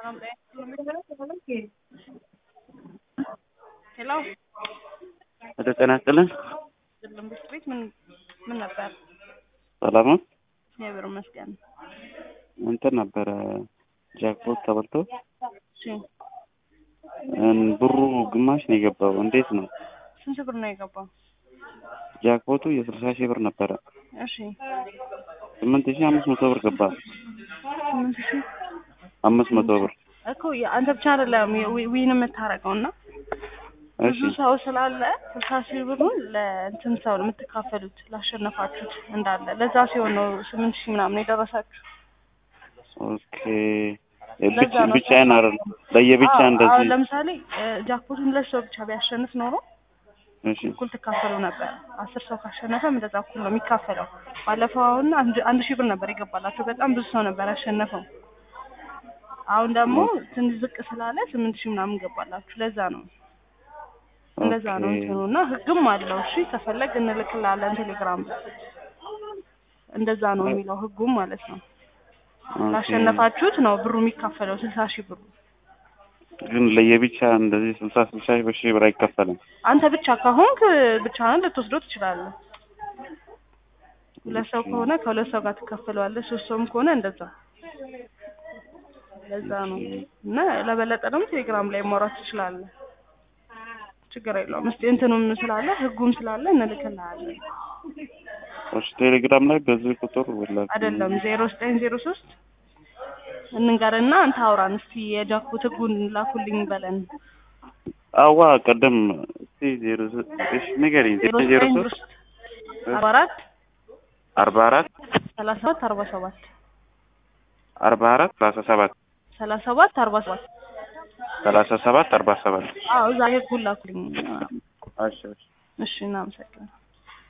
ሄሎ ወደ ጤና ይስጥልን። ዝልም ብስት ቤት ምን ምን ነበር? ሰላም ነው። እግዚአብሔር ይመስገን። እንትን ነበረ ጃክፖት ተበልቶ እሺ እን ብሩ ግማሽ ነው የገባው። እንዴት ነው? ስንት ብር ነው የገባው? ጃክፖቱ የስልሳ ሺህ ብር ነበረ። እሺ ስምንት ሺህ አምስት መቶ ብር ገባ። ስምንት ሺህ አምስት መቶ ብር እኮ አንተ ብቻ አይደለም ዊ- ዊን የምታረገው እና ብዙ እሺ ሰው ስላለ ስልሳ ሺህ ብሩን ለእንትን ሰው ነው የምትካፈሉት ላሸነፋችሁት እንዳለ ለዛ ሲሆን ነው ስምንት ሺህ ምናምን የደረሳችሁ። ኦኬ ለዛ ብቻ ነው ብቻዬን አይደለም ለየብቻ አዎ፣ አዎ፣ እንደዚህ ለምሳሌ እ፣ ጃክፖቱን ሁለት ሰው ብቻ ቢያሸንፍ ኖሮ እሺ እኩል ትካፈሉ ነበር። አስር ሰው ካሸነፈም እንደዛ እኩል ነው የሚካፈለው። ባለፈው አሁን አንድ አንድ ሺህ ብር ነበር የገባላቸው። በጣም ብዙ ሰው ነበር ያሸነፈው። አሁን ደግሞ ትንሽ ዝቅ ስላለ ስምንት ሺህ ምናምን ገባላችሁ። ለዛ ነው እንደዛ ነው ኦኬ እንትኑ እና ህግም አለው። እሺ ከፈለግ እንልክላለን ቴሌግራም ላይ። እንደዛ ነው የሚለው ህጉም ማለት ነው። ኦኬ። ላሸነፋችሁት ነው ብሩ የሚካፈለው ስልሳ ሺህ ብሩ። ግን ለየብቻ እንደዚህ ስልሳ ስልሳ ሺህ በሺህ ብር አይከፈልም። አንተ ብቻ ከሆንክ ብቻህን ልትወስደው ትችላለህ። ሁለት ሰው ከሆነ ከሁለት ሰው ጋር ትካፈለዋለህ። ሶስት ሰውም ከሆነ እንደዛ ለዛ ነው እና ለበለጠ ደግሞ ቴሌግራም ላይ ማውራት ትችላለህ። ችግር የለውም። እስቲ እንትኑም ስላለ ህጉም ስላለ እንልክልሃለን። እሺ ቴሌግራም ላይ በዚህ ቁጥር ወላሂ አይደለም ዜሮ ዘጠኝ ዜሮ ሶስት እንንገርና አንተ አውራን እስቲ የጃክፖት ህጉን ላኩልኝ በለን። አዋ ቀደም እስቲ ዜሮ ሶ- እሺ ንገሪኝ ዜሮ ዜሮ ዘጠኝ ሶስት አርባ አራት አርባ አራት ሰላሳ ሰባት አርባ ሰባት አርባ አራት ሰላሳ ሰባት ሰላሳ ሰባት አርባ ሰባት ሰላሳ ሰባት አርባ ሰባት አዎ እዛ ህጉን ላኩልኝ። እሺ እሺ እሺ እናመሰግናለን።